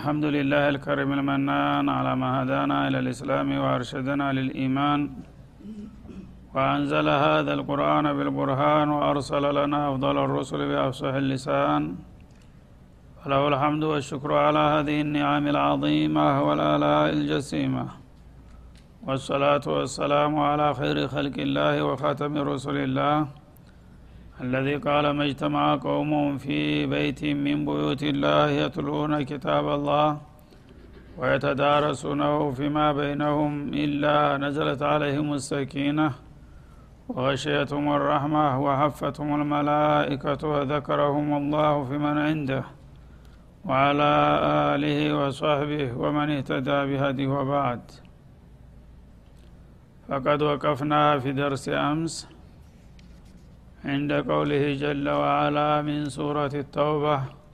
الحمد لله الكريم المنان على ما هدانا إلى الإسلام وأرشدنا للإيمان وأنزل هذا القرآن بالبرهان وأرسل لنا أفضل الرسل بأفصح اللسان وله الحمد والشكر على هذه النعم العظيمة والآلاء الجسيمة والصلاة والسلام على خير خلق الله وخاتم رسل الله الذي قال ما اجتمع قوم في بيت من بيوت الله يتلون كتاب الله ويتدارسونه فيما بينهم إلا نزلت عليهم السكينة وغشيتهم الرحمة وحفتهم الملائكة وذكرهم الله في من عنده وعلى آله وصحبه ومن اهتدى بهديه وبعد فقد وقفنا في درس أمس عند قوله جل وعلا من سورة التوبة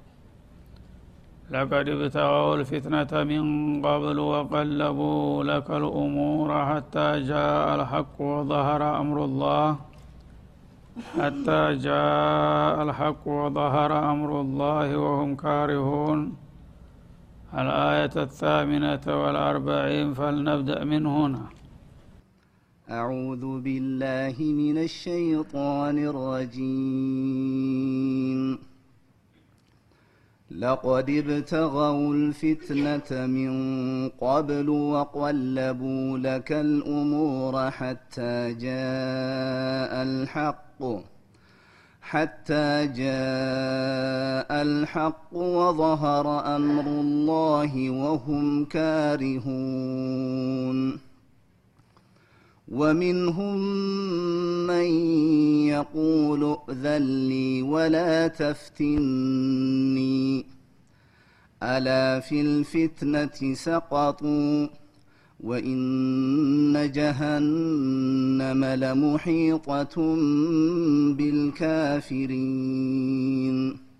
لقد ابتغوا الفتنة من قبل وقلبوا لك الأمور حتى جاء الحق وظهر أمر الله حتى جاء الحق وظهر أمر الله وهم كارهون الآية الثامنة والأربعين فلنبدأ من هنا أعوذ بالله من الشيطان الرجيم لقد ابتغوا الفتنة من قبل وقلبوا لك الأمور حتى جاء الحق حتى جاء الحق وظهر أمر الله وهم كارهون ومنهم من يقول ائذن لي ولا تفتني الا في الفتنه سقطوا وان جهنم لمحيطه بالكافرين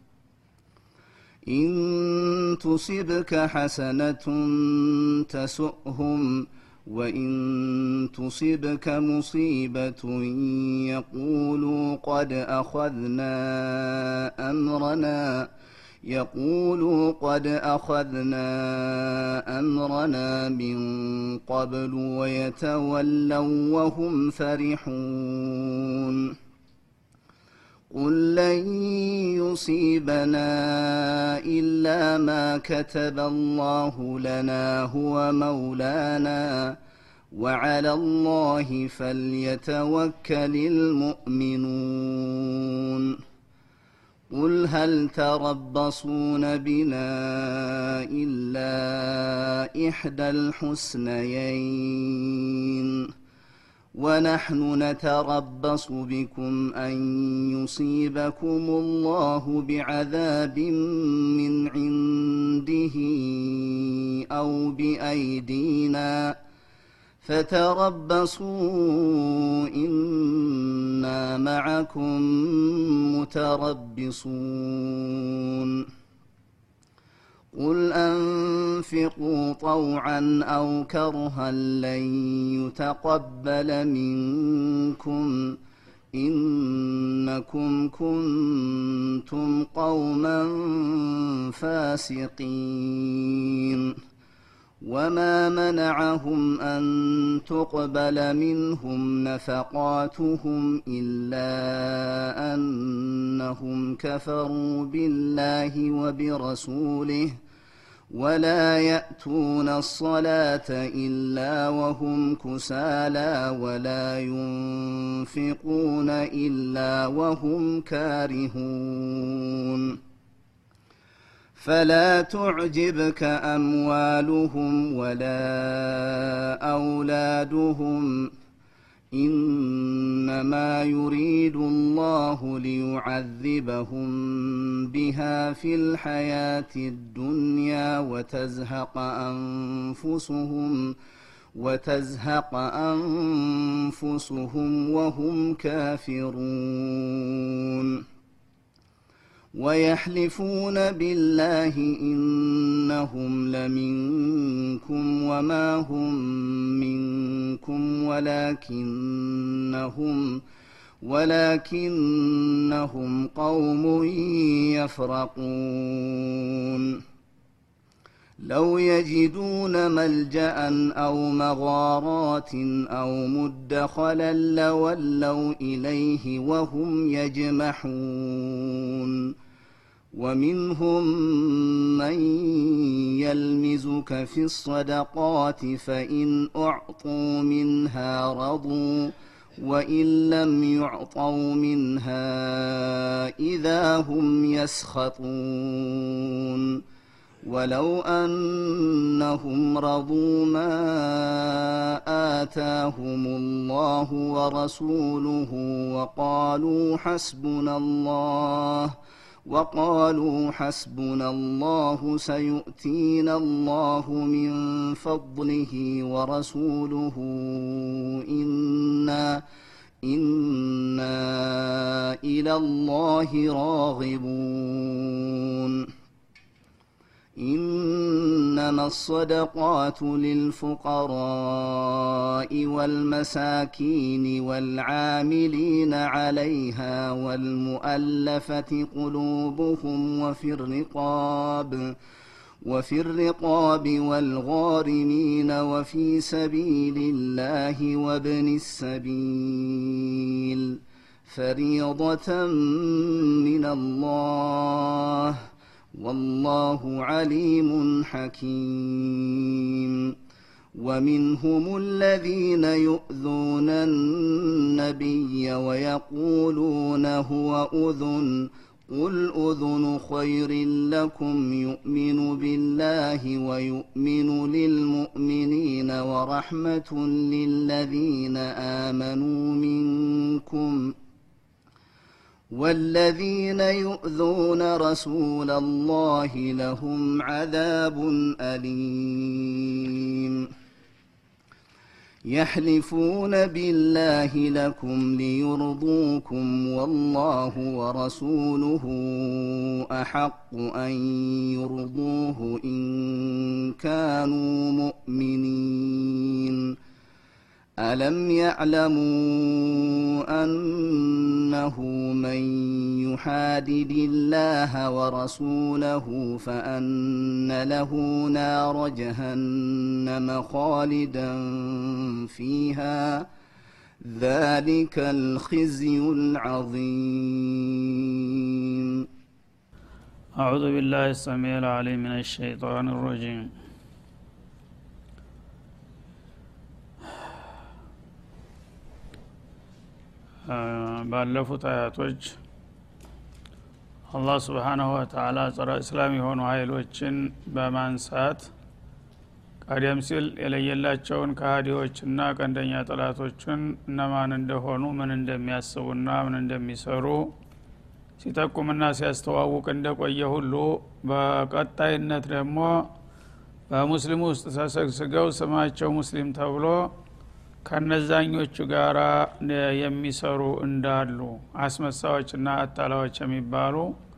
ان تصبك حسنه تسؤهم وان تصبك مصيبه يقولوا قد اخذنا امرنا يقولوا قد اخذنا امرنا من قبل ويتولوا وهم فرحون قل لن يصيبنا الا ما كتب الله لنا هو مولانا وعلى الله فليتوكل المؤمنون قل هل تربصون بنا الا احدى الحسنيين ونحن نتربص بكم ان يصيبكم الله بعذاب من عنده او بايدينا فتربصوا انا معكم متربصون قل انفقوا طوعا او كرها لن يتقبل منكم انكم كنتم قوما فاسقين وما منعهم ان تقبل منهم نفقاتهم الا انهم كفروا بالله وبرسوله ولا ياتون الصلاه الا وهم كسالى ولا ينفقون الا وهم كارهون فلا تعجبك اموالهم ولا اولادهم انما يريد الله ليعذبهم بها في الحياه الدنيا وتزهق انفسهم وتزهق انفسهم وهم كافرون ويحلفون بالله انهم لمنكم وما هم منكم ولكنهم ولكنهم قوم يفرقون لو يجدون ملجا او مغارات او مدخلا لولوا اليه وهم يجمحون ومنهم من يلمزك في الصدقات فان اعطوا منها رضوا وان لم يعطوا منها اذا هم يسخطون ولو انهم رضوا ما اتاهم الله ورسوله وقالوا حسبنا الله وقالوا حسبنا الله سيؤتينا الله من فضله ورسوله انا انا الى الله راغبون انما الصدقات للفقراء والمساكين والعاملين عليها والمؤلفه قلوبهم وفي الرقاب وفي الرقاب والغارمين وفي سبيل الله وابن السبيل فريضه من الله والله عليم حكيم ومنهم الذين يؤذون النبي ويقولون هو اذن قل اذن خير لكم يؤمن بالله ويؤمن للمؤمنين ورحمه للذين امنوا منكم والذين يؤذون رسول الله لهم عذاب اليم يحلفون بالله لكم ليرضوكم والله ورسوله احق ان يرضوه ان كانوا مؤمنين الم يعلموا انه من يحادد الله ورسوله فان له نار جهنم خالدا فيها ذلك الخزي العظيم أعوذ بالله السميع العليم من الشيطان الرجيم ባለፉት አያቶች አላህ ስብሓናሁ ወተላ ጸረ እስላም የሆኑ ሀይሎችን በማንሳት ቀደም ሲል የለየላቸውን ከሃዲዎችና ቀንደኛ ጠላቶችን እነማን እንደሆኑ ምን እንደሚያስቡና ምን እንደሚሰሩ ሲጠቁምና ሲያስተዋውቅ እንደቆየ ሁሉ በቀጣይነት ደግሞ በሙስሊሙ ውስጥ ተሰግስገው ስማቸው ሙስሊም ተብሎ ከነዛኞቹ ጋር የሚሰሩ እንዳሉ አስመሳዎችና አታላዎች የሚባሉ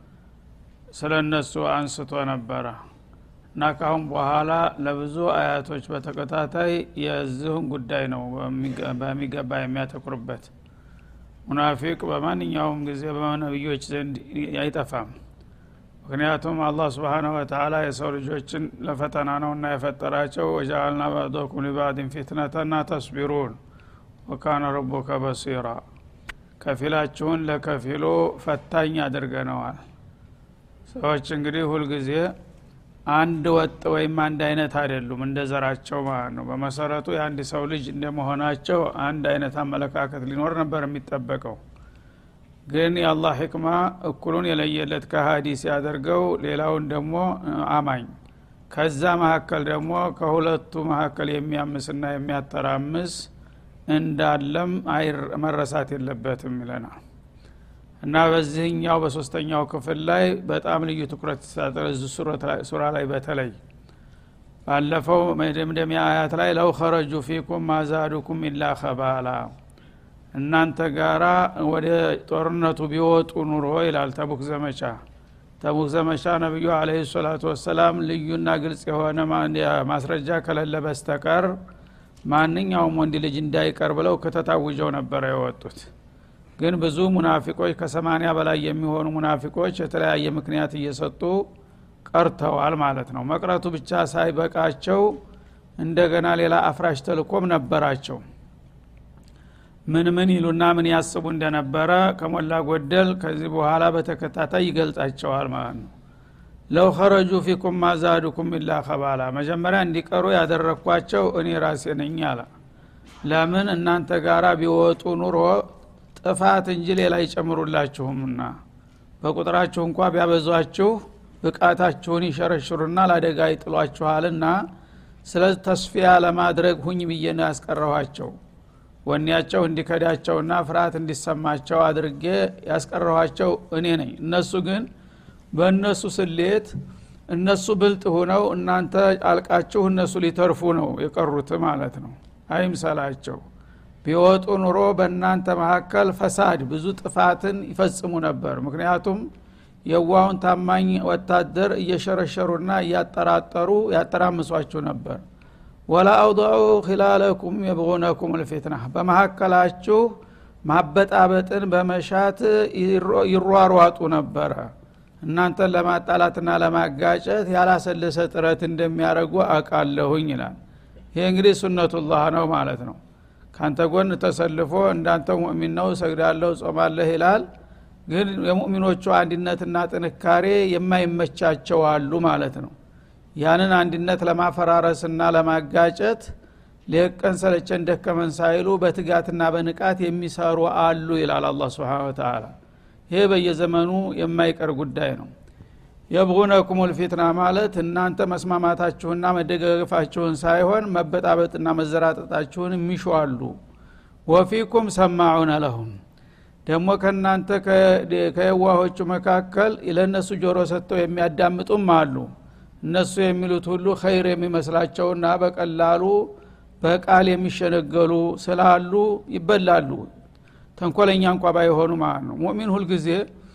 ስለ እነሱ አንስቶ ነበረ እና ካሁን በኋላ ለብዙ አያቶች በተከታታይ የዚሁን ጉዳይ ነው በሚገባ የሚያተኩርበት ሙናፊቅ በማንኛውም ጊዜ በነቢዮች ዘንድ አይጠፋም ምክንያቱም አላህ ስብሓነሁ ወተላ የሰው ልጆችን ለፈተና ነውና የፈጠራቸው ወጃአልና ባዕዶኩም ሊባዕድን ፊትነተና ተስቢሩን ወካነ ረቡከ በሲራ ከፊላችሁን ለከፊሉ ፈታኝ አድርገነዋል ሰዎች እንግዲህ ሁልጊዜ አንድ ወጥ ወይም አንድ አይነት አይደሉም እንደ ዘራቸው ማለት ነው በመሰረቱ የአንድ ሰው ልጅ እንደመሆናቸው አንድ አይነት አመለካከት ሊኖር ነበር የሚጠበቀው ግን የአላህ ህክማ እኩሉን የለየለት ከሀዲ ሲያደርገው ሌላውን ደግሞ አማኝ ከዛ መካከል ደግሞ ከሁለቱ መካከል የሚያምስና የሚያተራምስ እንዳለም መረሳት የለበትም ይለናል እና በዚህኛው በሶስተኛው ክፍል ላይ በጣም ልዩ ትኩረት ተሳጠረ ሱራ ላይ በተለይ ባለፈው መደምደሚያ አያት ላይ ለው ኸረጁ ፊኩም ማዛዱኩም ኢላ ከባላ እናንተ ጋራ ወደ ጦርነቱ ቢወጡ ኑሮ ይላል ተቡክ ዘመቻ ተቡክ ዘመቻ ነቢዩ አለህ ሰላቱ ወሰላም ልዩና ግልጽ የሆነ ማስረጃ ከሌለ በስተቀር ማንኛውም ወንድ ልጅ እንዳይቀር ብለው ከተታውጀው ነበረ የወጡት ግን ብዙ ሙናፊቆች ከሰማኒያ በላይ የሚሆኑ ሙናፊቆች የተለያየ ምክንያት እየሰጡ ቀርተዋል ማለት ነው መቅረቱ ብቻ ሳይበቃቸው እንደገና ሌላ አፍራሽ ተልኮም ነበራቸው ምን ምን ይሉና ምን ያስቡ እንደነበረ ከሞላ ጎደል ከዚህ በኋላ በተከታታይ ይገልጻቸዋል ማለት ነው ለው ኸረጁ ፊኩም ማዛዱኩም ኢላ ከባላ መጀመሪያ እንዲቀሩ ያደረግኳቸው እኔ ራሴ ነኝ አለ ለምን እናንተ ጋራ ቢወጡ ኑሮ ጥፋት እንጂ ሌላ አይጨምሩላችሁምና በቁጥራችሁ እንኳ ቢያበዟችሁ ብቃታችሁን ይሸረሽሩና ለአደጋ ይጥሏችኋልና ስለዚህ ተስፊያ ለማድረግ ሁኝ ብዬ ነው ያስቀረኋቸው ወኔያቸው እንዲከዳቸውና ፍርሃት እንዲሰማቸው አድርጌ ያስቀረኋቸው እኔ ነኝ እነሱ ግን በእነሱ ስሌት እነሱ ብልጥ ሁነው እናንተ አልቃችሁ እነሱ ሊተርፉ ነው የቀሩት ማለት ነው አይምሰላቸው ቢወጡ ኑሮ በእናንተ መካከል ፈሳድ ብዙ ጥፋትን ይፈጽሙ ነበር ምክንያቱም የዋውን ታማኝ ወታደር እየሸረሸሩና እያጠራጠሩ ያጠራምሷችሁ ነበር ወላ አውضዑ ኪላለኩም የብغነኩም ልፊትና በመካከላችሁ ማበጣበጥን በመሻት ይሯሯጡ ነበረ እናንተን ለማጣላትና ለማጋጨት ያላሰለሰ ጥረት እንደሚያደርጉ አቃለሁኝ ይላል ይሄ እንግዲህ ሱነቱላህ ነው ማለት ነው ካንተ ጎን ተሰልፎ እንዳንተ ሙእሚን ነው ሰግዳለሁ ጾማለህ ይላል ግን የሙእሚኖቹ አንድነትና ጥንካሬ የማይመቻቸው አሉ ማለት ነው ያንን አንድነት ለማፈራረስና ለማጋጨት ሌቀን ሰለቸን ደከመን ሳይሉ በትጋትና በንቃት የሚሰሩ አሉ ይላል አላ ስብን ተላ ይሄ በየዘመኑ የማይቀር ጉዳይ ነው የብጉነኩም ልፊትና ማለት እናንተ መስማማታችሁና መደጋገፋችሁን ሳይሆን መበጣበጥና መዘራጠጣችሁን የሚሹ አሉ ወፊኩም ሰማዑነ ለሁም ደግሞ ከእናንተ ከየዋሆቹ መካከል ለእነሱ ጆሮ ሰጥተው የሚያዳምጡም አሉ እነሱ የሚሉት ሁሉ ኸይር የሚመስላቸውና በቀላሉ በቃል የሚሸነገሉ ስላሉ ይበላሉ ተንኮለኛ እንኳ ባይሆኑ ማለት ነው ሙእሚን ሁልጊዜ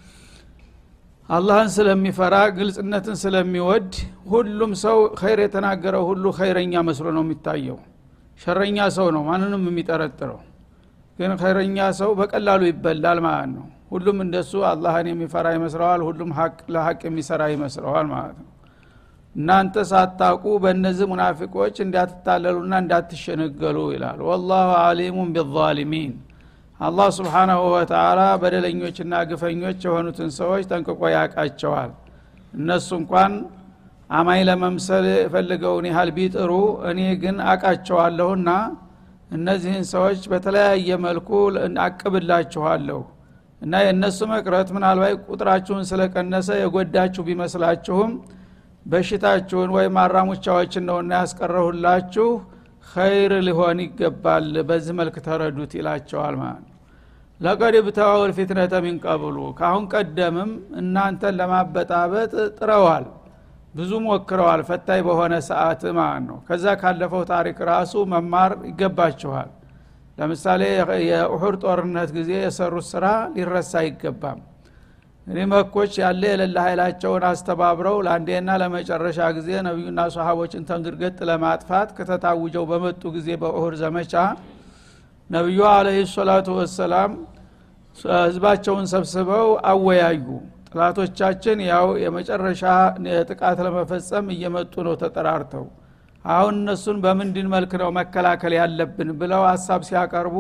አላህን ስለሚፈራ ግልጽነትን ስለሚወድ ሁሉም ሰው ኸይር የተናገረው ሁሉ ኸይረኛ መስሎ ነው የሚታየው ሸረኛ ሰው ነው ማንንም የሚጠረጥረው ግን ኸይረኛ ሰው በቀላሉ ይበላል ማለት ነው ሁሉም እንደሱ አላህን የሚፈራ ይመስለዋል ሁሉም ሀቅ ለሀቅ የሚሰራ ይመስለዋል ማለት ነው እናንተ ሳታቁ በእነዚህ ሙናፊቆች እንዳትታለሉና እንዳትሸነገሉ ይላል ወላሁ አሊሙን ቢዛሊሚን አላህ ስብሓናሁ ወተላ በደለኞችና ግፈኞች የሆኑትን ሰዎች ጠንቅቆ ያቃቸዋል እነሱ እንኳን አማኝ ለመምሰል የፈልገውን ያህል ቢጥሩ እኔ ግን አቃቸዋለሁና እነዚህን ሰዎች በተለያየ መልኩ አቅብላችኋለሁ እና የእነሱ መቅረት ምናልባት ቁጥራችሁን ስለቀነሰ የጎዳችሁ ቢመስላችሁም በሽታችሁን ወይም አራሙቻዎችን ነውና ያስቀረሁላችሁ ኸይር ሊሆን ይገባል በዚህ መልክ ተረዱት ይላቸዋል ማለት ነው ለቀድ ብተዋው ልፊትነተ ሚን ቀብሉ ካሁን ቀደምም እናንተን ለማበጣበጥ ጥረዋል ብዙ ሞክረዋል ፈታኝ በሆነ ሰዓት ማለት ነው ከዛ ካለፈው ታሪክ ራሱ መማር ይገባችኋል ለምሳሌ የኡሑድ ጦርነት ጊዜ የሰሩት ስራ ሊረሳ አይገባም እኔ መኮች ያለ የሌለ ኃይላቸውን አስተባብረው ለአንዴና ለመጨረሻ ጊዜ ነቢዩና ሰሃቦችን ተንግርገጥ ለማጥፋት ከተታውጀው በመጡ ጊዜ በኡሁድ ዘመቻ ነቢዩ አለህ ሰላቱ ወሰላም ህዝባቸውን ሰብስበው አወያዩ ጥላቶቻችን ያው የመጨረሻ ጥቃት ለመፈጸም እየመጡ ነው ተጠራርተው አሁን እነሱን በምንድን መልክ ነው መከላከል ያለብን ብለው ሀሳብ ሲያቀርቡ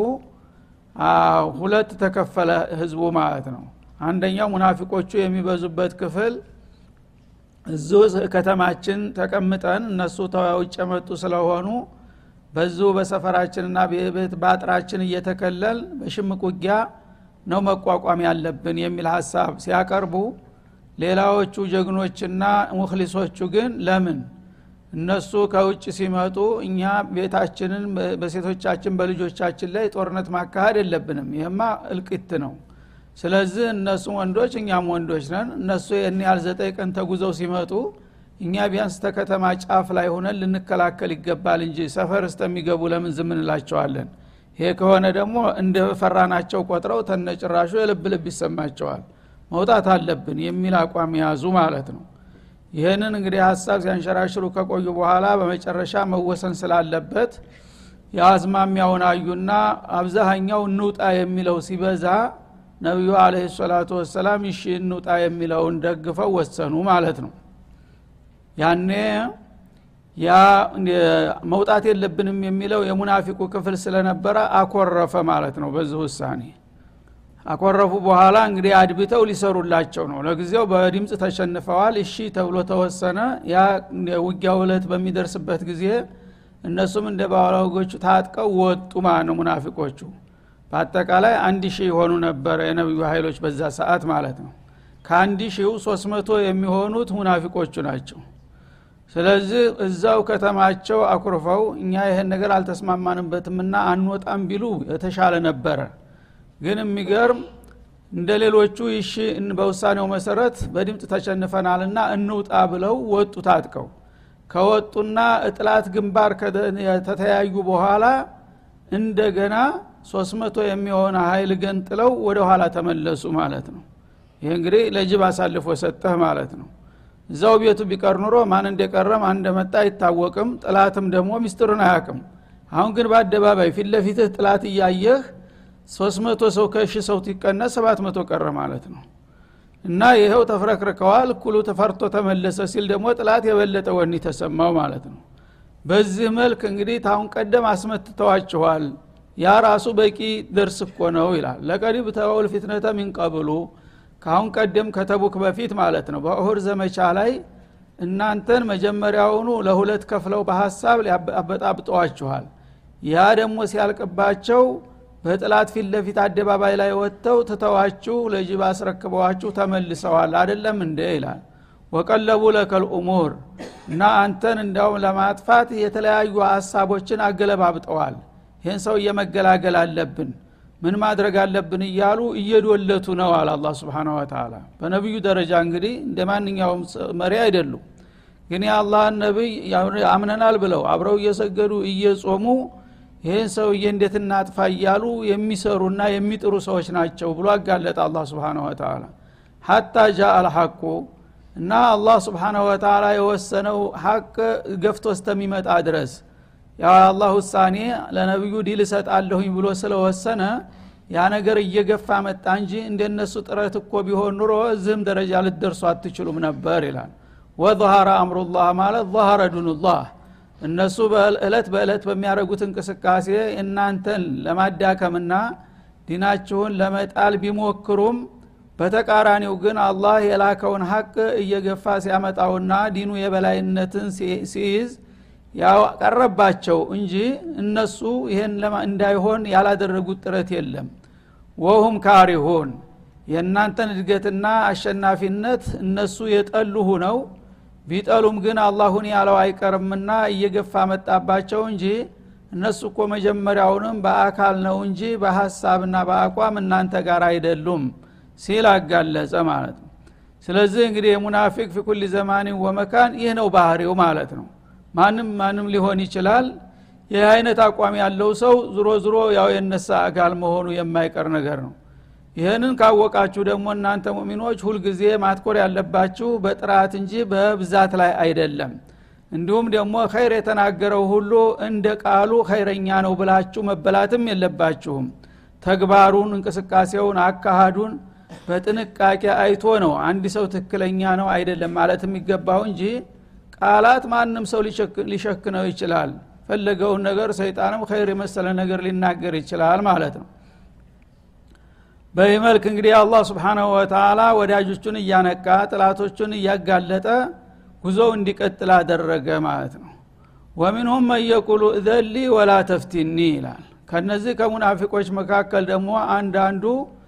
ሁለት ተከፈለ ህዝቡ ማለት ነው አንደኛው ሙናፊቆቹ የሚበዙበት ክፍል እዙ ከተማችን ተቀምጠን እነሱ ተውጭ የመጡ ስለሆኑ በዙ በሰፈራችንና ቤት በአጥራችን እየተከለል በሽምቅ ውጊያ ነው መቋቋም ያለብን የሚል ሀሳብ ሲያቀርቡ ሌላዎቹ ጀግኖችና ሙክሊሶቹ ግን ለምን እነሱ ከውጭ ሲመጡ እኛ ቤታችንን በሴቶቻችን በልጆቻችን ላይ ጦርነት ማካሄድ የለብንም ይህማ እልቂት ነው ስለዚህ እነሱ ወንዶች እኛም ወንዶች ነን እነሱ ይህን ያህል ዘጠኝ ቀን ተጉዘው ሲመጡ እኛ ቢያንስ ተከተማ ጫፍ ላይ ሆነን ልንከላከል ይገባል እንጂ ሰፈር እስተሚገቡ ለምን ዝም እንላቸዋለን ይሄ ከሆነ ደግሞ እንደ ፈራናቸው ቆጥረው ተነጭራሹ የልብ ልብ ይሰማቸዋል መውጣት አለብን የሚል አቋም ያዙ ማለት ነው ይህንን እንግዲህ ሀሳብ ሲያንሸራሽሩ ከቆዩ በኋላ በመጨረሻ መወሰን ስላለበት የአዝማሚያውን አዩና አብዛሃኛው እንውጣ የሚለው ሲበዛ ነቢዩ አለህ ሰላቱ ወሰላም ይሺ እንውጣ የሚለውን ደግፈው ወሰኑ ማለት ነው ያኔ ያ መውጣት የለብንም የሚለው የሙናፊቁ ክፍል ስለነበረ አኮረፈ ማለት ነው በዚህ ውሳኔ አኮረፉ በኋላ እንግዲህ አድብተው ሊሰሩላቸው ነው ለጊዜው በድምፅ ተሸንፈዋል እሺ ተብሎ ተወሰነ ያ ውጊያው እለት በሚደርስበት ጊዜ እነሱም እንደ ባላጎቹ ታጥቀው ወጡ ማለት ነው ሙናፊቆቹ በአጠቃላይ አንድ ሺህ የሆኑ ነበረ የነቢዩ ኃይሎች በዛ ሰዓት ማለት ነው ከአንድ ሺው ሶስት መቶ የሚሆኑት ሙናፊቆቹ ናቸው ስለዚህ እዛው ከተማቸው አኩርፈው እኛ ይህን ነገር አልተስማማንበትምና አንወጣም ቢሉ የተሻለ ነበረ ግን የሚገርም እንደ ሌሎቹ ይሺ በውሳኔው መሰረት በድምፅ ተሸንፈናልና እንውጣ ብለው ወጡ ታጥቀው ከወጡና እጥላት ግንባር ከተተያዩ በኋላ እንደገና ሶስት መቶ የሚሆነ ሀይል ገንጥለው ወደ ኋላ ተመለሱ ማለት ነው ይህ እንግዲህ ለጅብ አሳልፎ ሰጠህ ማለት ነው እዛው ቤቱ ቢቀር ኑሮ ማን እንደቀረ ማን እንደመጣ አይታወቅም ጥላትም ደግሞ ሚስጥርን አያቅም አሁን ግን በአደባባይ ፊት ለፊትህ ጥላት እያየህ ሶስት መቶ ሰው ከሺ ሰው ሲቀነስ ሰባት መቶ ቀረ ማለት ነው እና ይኸው ተፍረክርከዋል እኩሉ ተፈርቶ ተመለሰ ሲል ደግሞ ጥላት የበለጠ ወኒ ተሰማው ማለት ነው በዚህ መልክ እንግዲህ ታሁን ቀደም አስመትተዋችኋል ያ ራሱ በቂ ደርስ እኮ ነው ይላል ለቀሪብ ተወል ፊትነተ ሚንቀብሉ ካሁን ቀደም ከተቡክ በፊት ማለት ነው በእሁድ ዘመቻ ላይ እናንተን መጀመሪያውኑ ለሁለት ከፍለው በሀሳብ አበጣብጠዋችኋል ያ ደግሞ ሲያልቅባቸው በጥላት ፊት ለፊት አደባባይ ላይ ወጥተው ትተዋችሁ ለጅብ አስረክበዋችሁ ተመልሰዋል አደለም እንደ ይላል ወቀለቡ ለከል ኡሙር እና አንተን እንዲያውም ለማጥፋት የተለያዩ ሀሳቦችን አገለባብጠዋል ይህን ሰው እየመገላገል አለብን ምን ማድረግ አለብን እያሉ እየዶለቱ ነው አለ አላ ስብን ወተላ በነቢዩ ደረጃ እንግዲህ እንደ ማንኛውም መሪ አይደሉም ግን የአላህን ነቢይ አምነናል ብለው አብረው እየሰገዱ እየጾሙ ይህን ሰውዬ እንዴት እናጥፋ እያሉ የሚሰሩና የሚጥሩ ሰዎች ናቸው ብሎ አጋለጠ አላ ስብን ወተላ ሀታ ጃ አልሐቁ እና አላህ ስብሓናሁ ወተላ የወሰነው ሀቅ ገፍቶ እስተሚመጣ ድረስ የአላህ ውሳኔ ለነቢዩ ዲል እሰጣለሁኝ ብሎ ስለወሰነ ያ ነገር እየገፋ መጣ እንጂ እንደነሱ ጥረት እኮ ቢሆን ኑሮ እዚህም ደረጃ ልትደርሱ አትችሉም ነበር ይላል ወظهረ አምሩላህ ማለት ظهረ ዱኑላህ እነሱ በእለት በእለት በሚያደርጉት እንቅስቃሴ እናንተን ለማዳከምና ዲናችሁን ለመጣል ቢሞክሩም በተቃራኒው ግን አላህ የላከውን ሀቅ እየገፋ ሲያመጣውና ዲኑ የበላይነትን ሲይዝ ያቀረባቸው እንጂ እነሱ ይህን እንዳይሆን ያላደረጉት ጥረት የለም ወሁም ካሪሁን የእናንተን እድገትና አሸናፊነት እነሱ የጠሉ ሁነው ቢጠሉም ግን አላሁን ያለው አይቀርምና እየገፋ መጣባቸው እንጂ እነሱ እኮ መጀመሪያውንም በአካል ነው እንጂ በሀሳብና በአቋም እናንተ ጋር አይደሉም ሲል አጋለጸ ማለት ነው ስለዚህ እንግዲህ የሙናፊቅ ፊኩል ዘማኒን ወመካን ይህ ነው ባህሪው ማለት ነው ማንም ማንም ሊሆን ይችላል ይህ አይነት አቋም ያለው ሰው ዝሮ ዝሮ ያው የነሳ አካል መሆኑ የማይቀር ነገር ነው ይህንን ካወቃችሁ ደግሞ እናንተ ሙሚኖች ሁልጊዜ ማትኮር ያለባችሁ በጥራት እንጂ በብዛት ላይ አይደለም እንዲሁም ደግሞ ኸይር የተናገረው ሁሉ እንደ ቃሉ ኸይረኛ ነው ብላችሁ መበላትም የለባችሁም ተግባሩን እንቅስቃሴውን አካሃዱን በጥንቃቄ አይቶ ነው አንድ ሰው ትክክለኛ ነው አይደለም ማለት የሚገባው እንጂ ቃላት ማንም ሰው ሊሸክነው ይችላል ፈለገውን ነገር ሰይጣንም ኸይር የመሰለ ነገር ሊናገር ይችላል ማለት ነው በዚህ መልክ እንግዲህ አላህ ስብሓናሁ ወተላ ወዳጆቹን እያነቃ ጥላቶቹን እያጋለጠ ጉዞው እንዲቀጥል አደረገ ማለት ነው ወሚንሁም መየቁሉ እዘሊ ወላ ተፍቲኒ ይላል ከነዚህ ከሙናፊቆች መካከል ደግሞ አንዳንዱ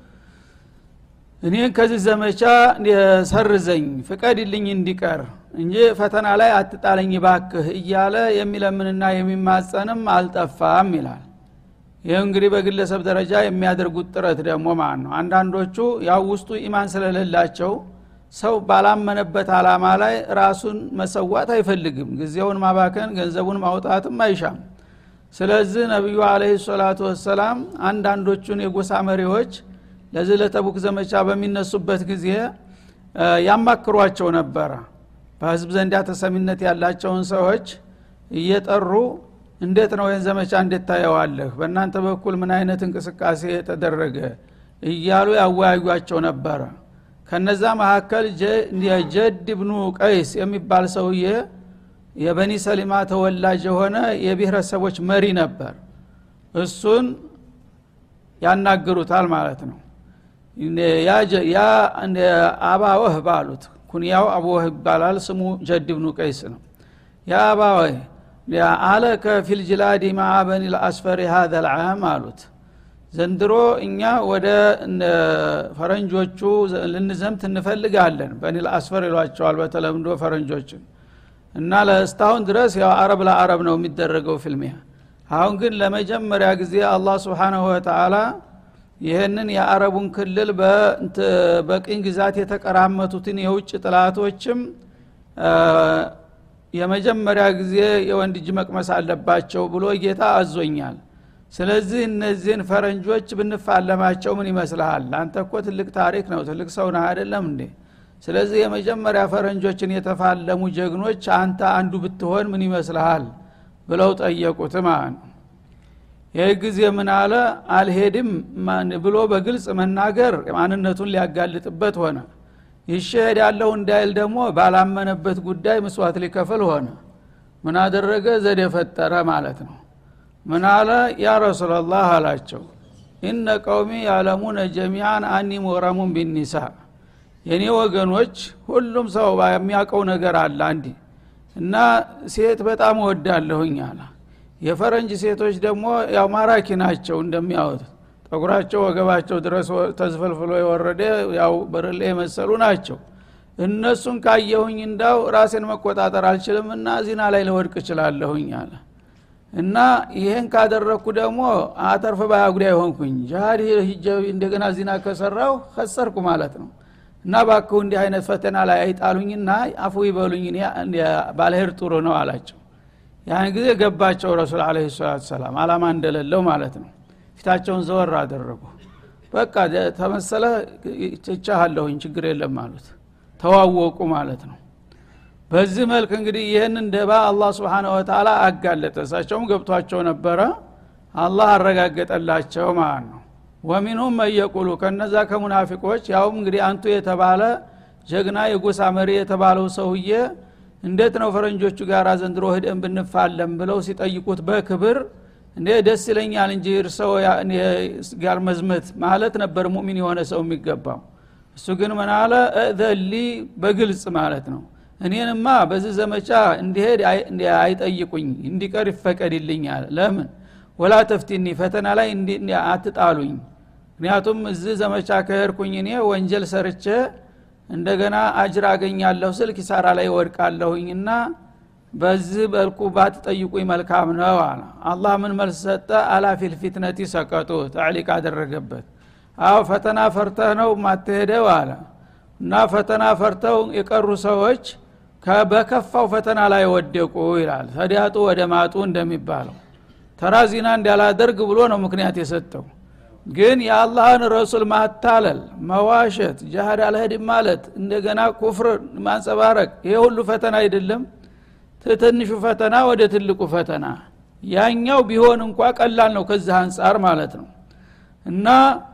እኔን ከዚህ ዘመቻ ሰርዘኝ ፍቀድልኝ እንዲቀር እንጂ ፈተና ላይ አትጣለኝ ባክህ እያለ የሚለምንና የሚማጸንም አልጠፋም ይላል ይህ እንግዲህ በግለሰብ ደረጃ የሚያደርጉት ጥረት ደግሞ ማለት ነው አንዳንዶቹ ያው ውስጡ ኢማን ስለሌላቸው ሰው ባላመነበት አላማ ላይ ራሱን መሰዋት አይፈልግም ጊዜውን ማባከን ገንዘቡን ማውጣትም አይሻም ስለዚህ ነቢዩ አለህ ሰላቱ ወሰላም አንዳንዶቹን የጎሳ መሪዎች ለዚህ ለተቡክ ዘመቻ በሚነሱበት ጊዜ ያማክሯቸው ነበረ በህዝብ ዘንዳ ተሰሚነት ያላቸውን ሰዎች እየጠሩ እንዴት ነው ይህን ዘመቻ እንዴት ታየዋለህ በእናንተ በኩል ምን አይነት እንቅስቃሴ ተደረገ እያሉ ያወያዩቸው ነበረ ከነዛ መካከል ጀድ ብኑ ቀይስ የሚባል ሰውዬ የበኒ ሰሊማ ተወላጅ የሆነ የብሔረሰቦች መሪ ነበር እሱን ያናግሩታል ማለት ነው ያ አባወህ ባሉት ኩንያው አቡወህ ይባላል ስሙ ጀድ ብኑ ቀይስ ነው ያ አባወህ አለከ ፊልጅላዲ ማዓ በኒ ልአስፈሪ ሀዘ ልዓም አሉት ዘንድሮ እኛ ወደ ፈረንጆቹ ልንዘምት እንፈልጋለን በኒ ልአስፈር ይሏቸዋል በተለምዶ ፈረንጆችን እና ለእስታሁን ድረስ ያው አረብ ለአረብ ነው የሚደረገው ፊልሚያ አሁን ግን ለመጀመሪያ ጊዜ አላህ ስብሓናሁ ወተአላ ይህንን የአረቡን ክልል በቅኝ ግዛት የተቀራመቱትን የውጭ ጥላቶችም የመጀመሪያ ጊዜ የወንድ እጅ መቅመስ አለባቸው ብሎ ጌታ አዞኛል ስለዚህ እነዚህን ፈረንጆች ብንፋለማቸው ምን ይመስልሃል አንተ እኮ ትልቅ ታሪክ ነው ትልቅ ሰው ነህ አይደለም እንዴ ስለዚህ የመጀመሪያ ፈረንጆችን የተፋለሙ ጀግኖች አንተ አንዱ ብትሆን ምን ይመስልሃል ብለው ጠየቁት ማለት ነው ይህ ጊዜ ምን አለ አልሄድም ብሎ በግልጽ መናገር ማንነቱን ሊያጋልጥበት ሆነ ይሸሄድ ያለው እንዳይል ደግሞ ባላመነበት ጉዳይ ምስዋት ሊከፍል ሆነ ምን አደረገ ዘዴ ፈጠረ ማለት ነው ምን አለ ያ ረሱላላህ አላቸው ኢነ ቀውሚ ያለሙነ ጀሚዓን አኒ ሙረሙን ቢኒሳ የእኔ ወገኖች ሁሉም ሰው የሚያውቀው ነገር አለ አንዲ እና ሴት በጣም እወዳለሁኝ አለ የፈረንጅ ሴቶች ደግሞ ያው ማራኪ ናቸው እንደሚያወጡት ጠጉራቸው ወገባቸው ድረስ ተዝፈልፍሎ የወረደ ያው በርሌ የመሰሉ ናቸው እነሱን ካየሁኝ እንዳው ራሴን መቆጣጠር አልችልም እና ዚና ላይ ለወድቅ እችላለሁኝ አለ እና ይሄን ካደረግኩ ደግሞ አተርፍ ባያ ጉዳይ ሆንኩኝ ጃሃድ ሂጀ እንደገና ዚና ከሰራው ከሰርኩ ማለት ነው እና ባክሁ እንዲህ አይነት ፈተና ላይ አይጣሉኝና አፉ ይበሉኝ ባልሄድ ጥሩ ነው አላቸው ያን ጊዜ ገባቸው ረሱል አለ ሰላት ሰላም አላማ እንደሌለው ማለት ነው ፊታቸውን ዘወር አደረጉ በቃ ተመሰለ ችቻሃለሁኝ ችግር የለም አሉት ተዋወቁ ማለት ነው በዚህ መልክ እንግዲህ ይህንን ደባ አላህ ስብሓን ወተላ አጋለጠ እሳቸውም ገብቷቸው ነበረ አላህ አረጋገጠላቸው ማለት ነው ወሚንሁም መየቁሉ ከነዛ ከሙናፊቆች ያውም እንግዲህ አንቱ የተባለ ጀግና የጎሳ መሪ የተባለው ሰውዬ እንዴት ነው ፈረንጆቹ ጋር ዘንድሮ ህደን ብንፋለም ብለው ሲጠይቁት በክብር እንዴ ደስ ይለኛል እንጂ እርሰው ጋር መዝመት ማለት ነበር ሙሚን የሆነ ሰው የሚገባው እሱ ግን ምን አለ እዘሊ በግልጽ ማለት ነው እኔንማ በዚህ ዘመቻ እንዲሄድ አይጠይቁኝ እንዲቀር ይፈቀድልኛል ለምን ወላ ተፍቲኒ ፈተና ላይ አትጣሉኝ ምክንያቱም እዚህ ዘመቻ ከሄድኩኝ እኔ ወንጀል ሰርቼ እንደገና አጅር አገኛለሁ ስል ኪሳራ ላይ ወድቃለሁኝና በዚህ በልኩ ባትጠይቁኝ መልካም ነው አለ አላህ ምን መልስ ሰጠ አላፊል ፊትነቲ ሰቀጡ ተዕሊቅ አደረገበት አዎ ፈተና ፈርተህ ነው ማትሄደው አለ እና ፈተና ፈርተው የቀሩ ሰዎች በከፋው ፈተና ላይ ወደቁ ይላል ተዲያጡ ወደ ማጡ እንደሚባለው ተራ ዚና እንዳላደርግ ብሎ ነው ምክንያት የሰጠው ግን የአላህን ረሱል ማታለል መዋሸት ጃሃድ አልሄድም ማለት እንደገና ኩፍር ማንጸባረቅ ይሄ ሁሉ ፈተና አይደለም ትንሹ ፈተና ወደ ትልቁ ፈተና ያኛው ቢሆን እንኳ ቀላል ነው ከዚህ አንጻር ማለት ነው እና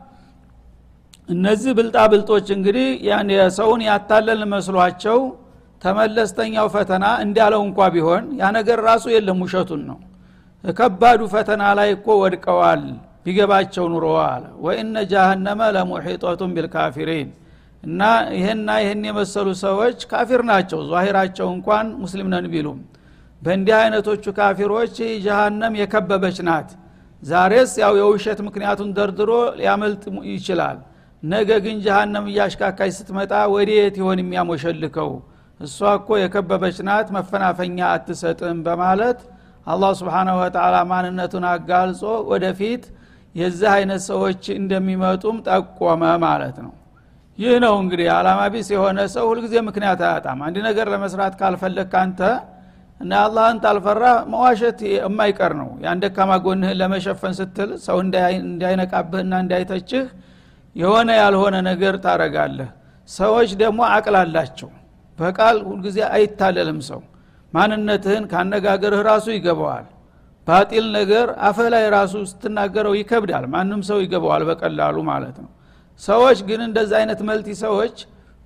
እነዚህ ብልጣ ብልጦች እንግዲህ ሰውን ያታለል መስሏቸው ተመለስተኛው ፈተና እንዳለው እንኳ ቢሆን ያ ነገር ራሱ የለም ውሸቱን ነው ከባዱ ፈተና ላይ እኮ ወድቀዋል ቢገባቸው ኑሮ አለ ወኢነ ጃሃነመ ለሙሒጦቱን ቢልካፊሪን እና ይህና ይህን የመሰሉ ሰዎች ካፊር ናቸው ዛሂራቸው እንኳን ሙስሊም ነን ቢሉም በእንዲህ አይነቶቹ ካፊሮች ጀሃነም የከበበች ናት ዛሬስ ያው የውሸት ምክንያቱን ደርድሮ ሊያመልጥ ይችላል ነገ ግን ጀሃነም እያሽካካች ስትመጣ ወዴት ይሆን የሚያሞሸልከው እሷ እኮ የከበበች ናት መፈናፈኛ አትሰጥም በማለት አላህ ስብሓናሁ ወተላ ማንነቱን አጋልጾ ወደፊት የዚህ አይነት ሰዎች እንደሚመጡም ጠቆመ ማለት ነው ይህ ነው እንግዲህ አላማ ቢስ የሆነ ሰው ሁልጊዜ ምክንያት አያጣም አንድ ነገር ለመስራት ካልፈለግ አንተ እና አላህን ታልፈራ መዋሸት የማይቀር ነው ያን ደካማ ጎንህን ለመሸፈን ስትል ሰው እንዳይነቃብህና እንዳይተችህ የሆነ ያልሆነ ነገር ታረጋለህ ሰዎች ደግሞ አቅል አላቸው በቃል ሁልጊዜ አይታለልም ሰው ማንነትህን ካነጋገርህ ራሱ ይገባዋል ባጢል ነገር አፈህ ላይ ራሱ ስትናገረው ይከብዳል ማንም ሰው ይገባዋል በቀላሉ ማለት ነው ሰዎች ግን እንደዚ አይነት መልቲ ሰዎች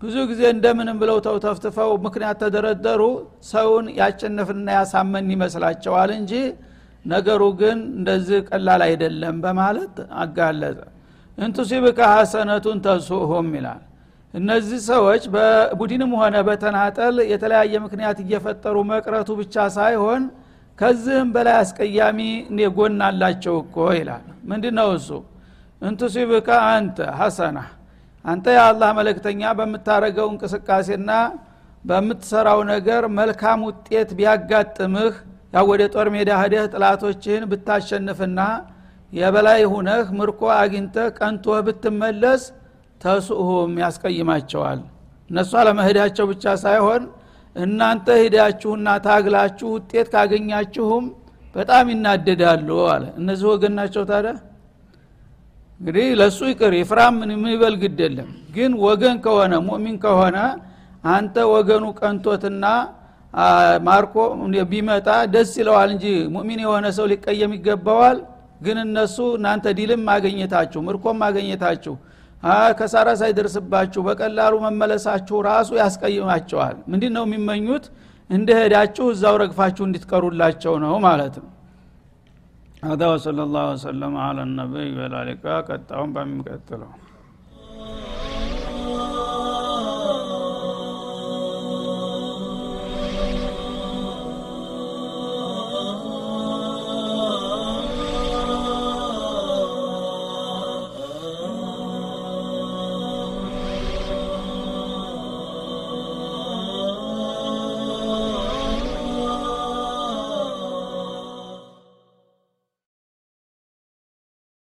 ብዙ ጊዜ እንደምንም ብለው ተውተፍትፈው ምክንያት ተደረደሩ ሰውን ያሸነፍና ያሳመን ይመስላቸዋል እንጂ ነገሩ ግን እንደዚህ ቀላል አይደለም በማለት አጋለጠ እንቱሲብከ ሐሰነቱን ተሱሁም ይላል እነዚህ ሰዎች በቡድንም ሆነ በተናጠል የተለያየ ምክንያት እየፈጠሩ መቅረቱ ብቻ ሳይሆን ከዚህም በላይ አስቀያሚ ጎን አላቸው እኮ ይላል ምንድ ነው እሱ እንቱሲብከ አንተ ሐሰና አንተ የአላህ መለክተኛ በምታረገው እንቅስቃሴና በምትሰራው ነገር መልካም ውጤት ቢያጋጥምህ ያው ወደ ጦር ሜዳ ህደህ ጥላቶችህን ብታሸንፍና የበላይ ሁነህ ምርኮ አግኝተህ ቀንቶህ ብትመለስ ተሱሁም ያስቀይማቸዋል እነሱ አለመሄዳቸው ብቻ ሳይሆን እናንተ ሂዳችሁና ታግላችሁ ውጤት ካገኛችሁም በጣም ይናደዳሉ አለ እነዚህ ወገን ናቸው ታዲያ እንግዲህ ለእሱ ይቅር ይፍራም ምን ይበል ግድ የለም ግን ወገን ከሆነ ሙእሚን ከሆነ አንተ ወገኑ ቀንቶትና ማርኮ ቢመጣ ደስ ይለዋል እንጂ ሙእሚን የሆነ ሰው ሊቀየም ይገባዋል ግን እነሱ እናንተ ዲልም ማገኘታችሁ ምርኮም ማገኘታችሁ ከሳራ ሳይደርስባችሁ በቀላሉ መመለሳችሁ ራሱ ያስቀይማቸዋል ምንድ ነው የሚመኙት እንደ ሄዳችሁ እዛው ረግፋችሁ እንድትቀሩላቸው ነው ማለት ነው هذا وصلى الله وسلم على النبي والى اللقاء قد بሚቀጥለው